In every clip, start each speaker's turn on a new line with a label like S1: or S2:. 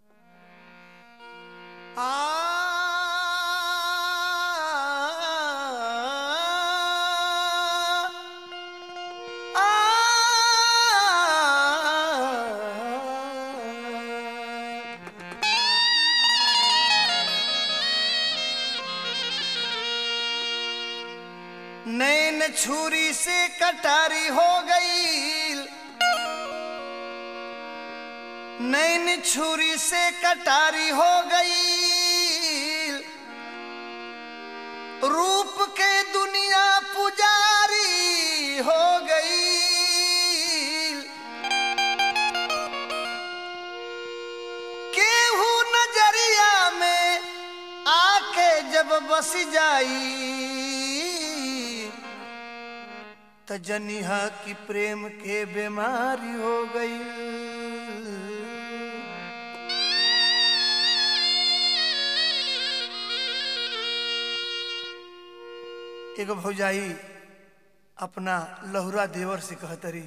S1: नैन छुरी से कटारी हो गई नैन छुरी से कटारी हो गई रूप के दुनिया पुजारी हो गई केहू नजरिया में आके जब बस जाई त जनिहा की प्रेम के बीमारी हो गई एगो भौजाई अपना लहुरा देवर से कहतरी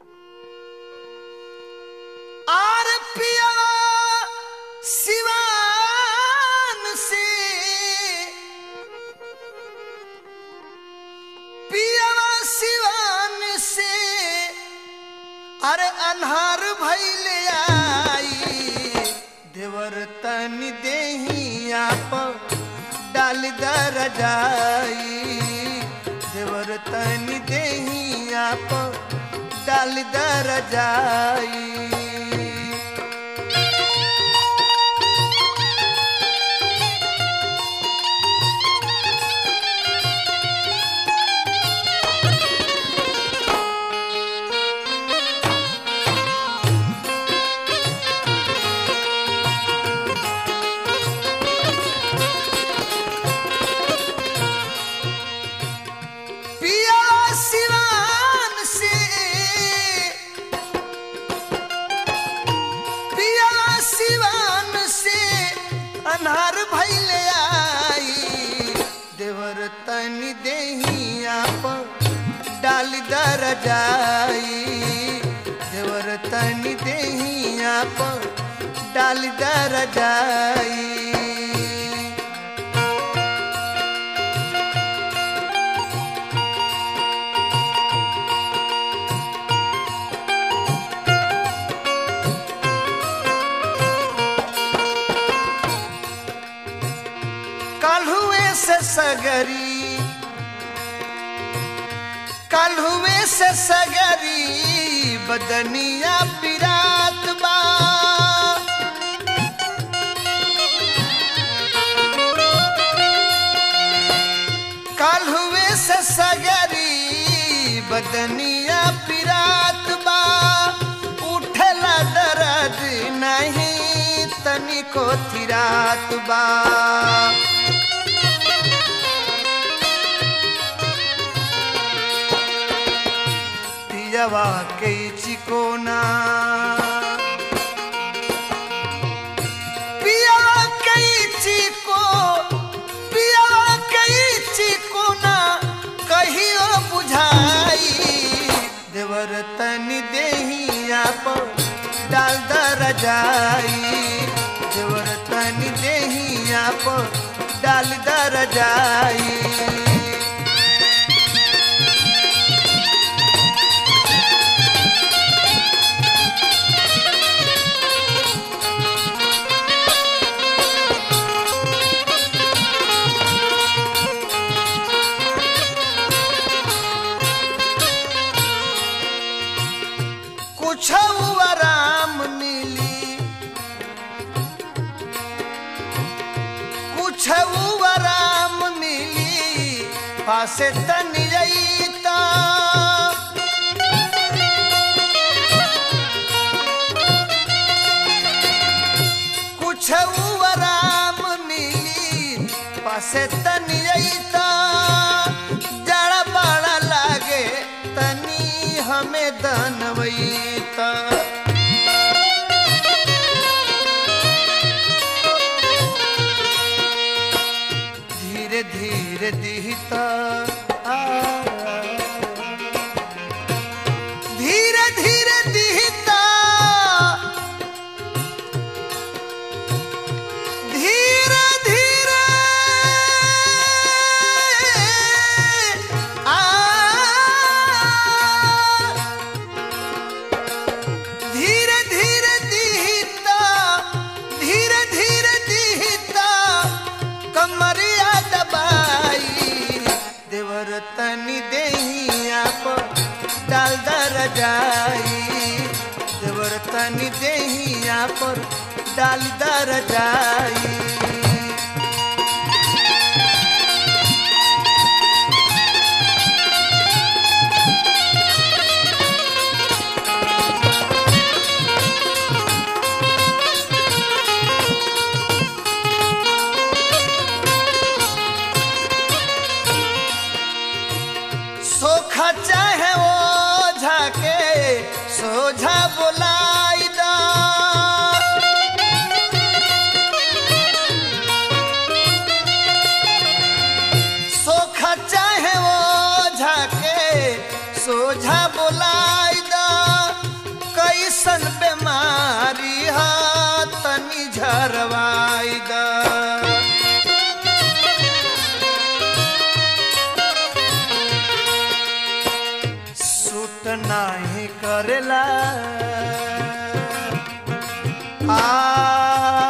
S1: आर पिया सिवान से पियावा सिवान से अरे अन्हार भैले आई देवर तन देही आप डाल दर जाई देवर तन देही आप डाल दर जाई पिया सिवान से पिया सिवान से अनहार भैले आई देवर तन देही आप डाल दर जाई देवर तन देही आप डाल दर जाई काल्हुए से सगरी काल्हुए से सगरी बदनिया पिरात बा काल्हुए से सगरी बदनिया पिरात बा उठला दर्द नहीं तनिको थिरात बा पियवा के चिकोना पियवा के चिको पियवा के चिकोना कहियो बुझाई देवर तन देही आप डाल दर जाई देवर तन देही आप डाल दर जाई कुछ आराम मिली कुछ आराम मिली पासे तन जईता कुछ आराम मिली पासे तन जईता जड़ा बड़ा लागे तनी हमें दनवईता धीरे धीरे दिहता आ, धीरे धीरे दिहता डाल दर जाई सोखा चाहे ओ झाके सोझा बोलाई दा सोखा चाहे ओ झाके सोझा बोलाई दा कैसन बेमारी हा तनी झरवाई दा सूट नाही करेला आ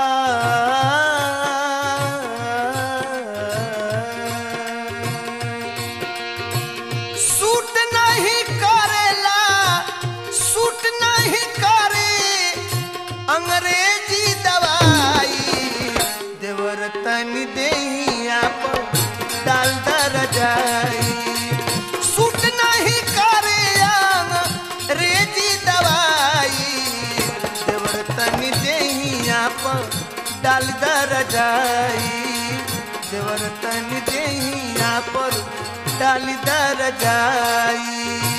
S1: सूट नहीं करेला सूट नहीं करे अंग्रेजी दवाई देवर तनी देहिया पर डाल दर जाई सूट नहीं करे अंग्रेजी दवाई देवर तनी देहिया पर डाल दर जाई देवर तनी देहिया पर डाल दर जाई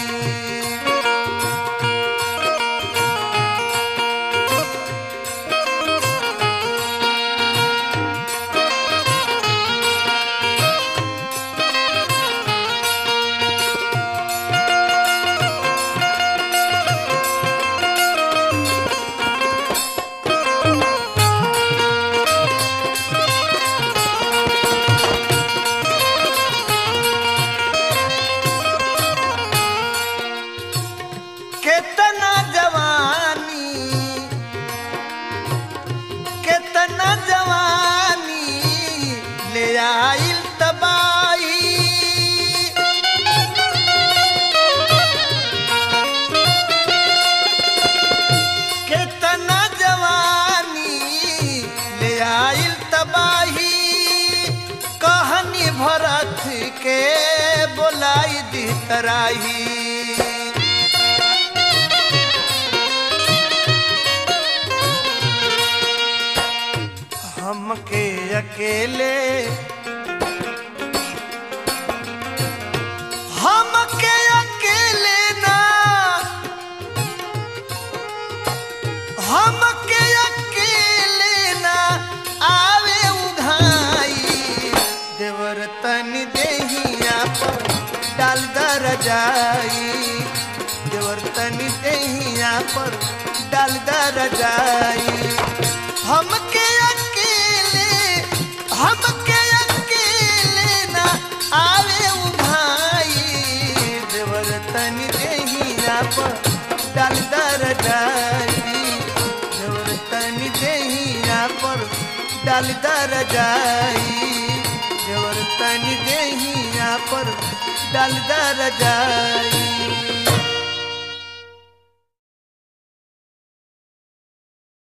S1: केतना जवानी केतना जवानी ले आइल तबाई केतना जवानी ले आइल तबाही कहानी भरत के बोलाई दी तराही हमके अकेले हमके अकेले ना हमके अकेले ना आवे उघाई देवर तनी देहिया पर डाल दर जाई देवर तनी देहिया पर डाल दर जाई हमके अकेले हमके अकेले ना आवे उभाई देवर तनी देहिया पर डाल दर जाई देवर तनी देहिया पर डाल दर जाई देवर तनी देहिया पर डाल दर जाई